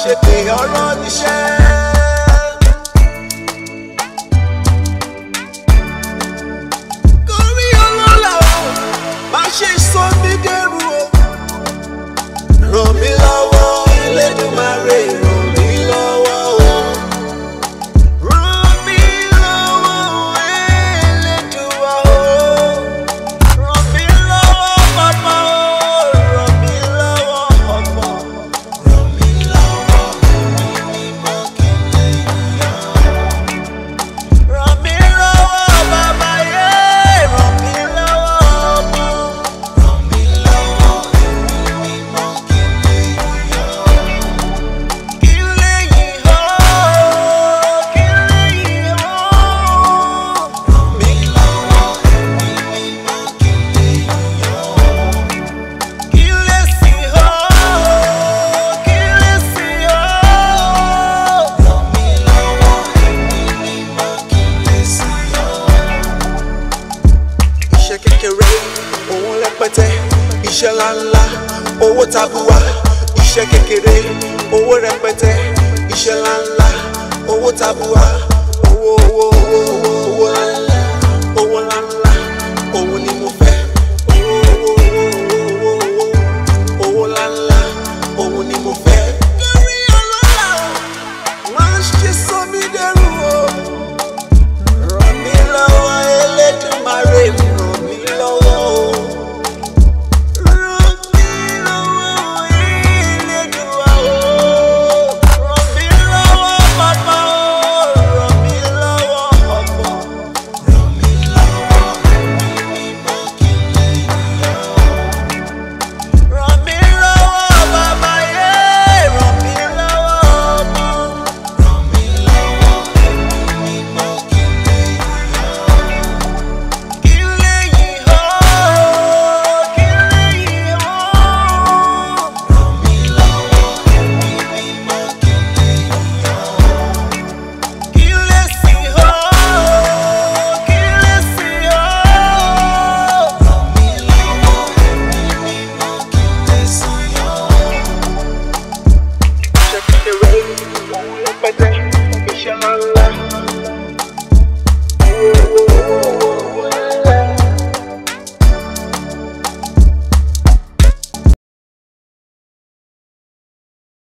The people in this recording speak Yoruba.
ṣe pé ọ̀rọ̀ níṣẹ́. Kórí ọlọ́lá o, má ṣe sọ mí dẹrù o. Ràn mí lọ́wọ́, Elédùmarè ràn mí lọ́wọ́ o. Ràn mí lọ́wọ́, Elédùà o. Ràn mí lọ́wọ́, bàbá o. Ràn mí lọ́wọ́, ọmọ. Ràn mí lọ́wọ́, ẹ̀mí mímọ́ kí n lè yọ̀. Ràn mí lọ́wọ́, bàbá yé. Ràn mí lọ́wọ́, ọmọ. Ràn mí lọ́wọ́, ẹ̀mí mímọ́ kí n lè yọ̀. Kí n lè yọ̀, kí n lè yọ̀. Ràn mí lọ́wọ́, ẹ̀mí mímọ́ kí n lè yọ̀. Kí n lè sìn ọ́, kí n lè sìn ọ́. Ràn mí lọ́wọ́, ẹ̀mí mímọ́ kí n lè sìn ọ́. Iṣẹ́ kékeré, owó rẹpẹtẹ, iṣẹ́ ńláńlá, owó tabua. Iṣẹ́ kékeré, owó rẹpẹtẹ, iṣẹ́ ńláńlá, owó tabua. Owó owó owó